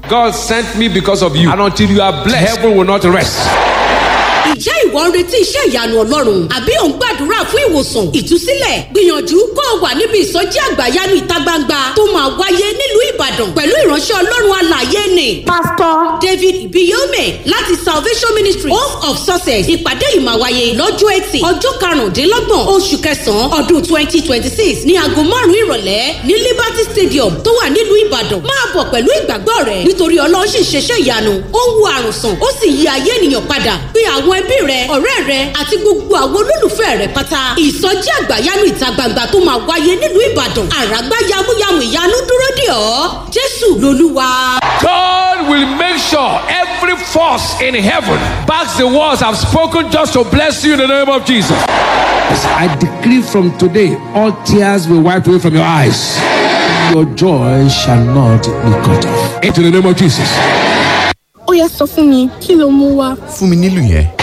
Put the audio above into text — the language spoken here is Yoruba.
God sent me because of you. And until you are blessed, heaven will not rest. Ìjẹ́ ìwọ ń retí iṣẹ́ ìyanu Ọlọ́run àbí ò ń gbàdúrà fún ìwòsàn ìtúsílẹ̀ gbìyànjú kó o wà níbi ìsọjí àgbàyanu ìta gbangba tó máa wáyé nílùú Ìbàdàn pẹ̀lú ìránṣẹ́ Ọlọ́run alààyè ni. Pásítọ̀ David Ibiyome láti Salvation Ministry Hope of Success ìpàdé yìí máa wáyé lọ́jọ́ Ẹtì ọjọ́ karùndínlọ́gbọ̀n oṣù kẹsàn-án ọdún twenty twenty six ní aago márùn-ún ìrọ̀lẹ́ ní Liberty Stadium tó wà nílùú Ìbàdàn máa bọ̀ pẹ̀lú ìgbàgbọ́ rẹ̀ nítorí Ọlọ́run sì ń ṣeṣẹ́ ìyanu ó ń wo àrùn sàn ó sì yí ayé ènìyàn padà bí àwọn ẹbí rẹ ọ̀rẹ́ rẹ àti gbogbo àwọn olólùfẹ́ rẹ pátá ìsọjí àgbàyanu ìta gbangba tó máa wáyé nílùú Ìbàdàn àràgbá yamuyamu ìyanu dúró dè ọ́ Jésù lolúwa. God will make sure every force in heaven backs the words I've spoken just to bless you in the name of Jesus. I decree from today, all tears will wipe away from your eyes. Your joy shall not be cut off. Into the name of Jesus. ó yá sọ fún mi kí ló mú wá. fún mi nílùú yẹn.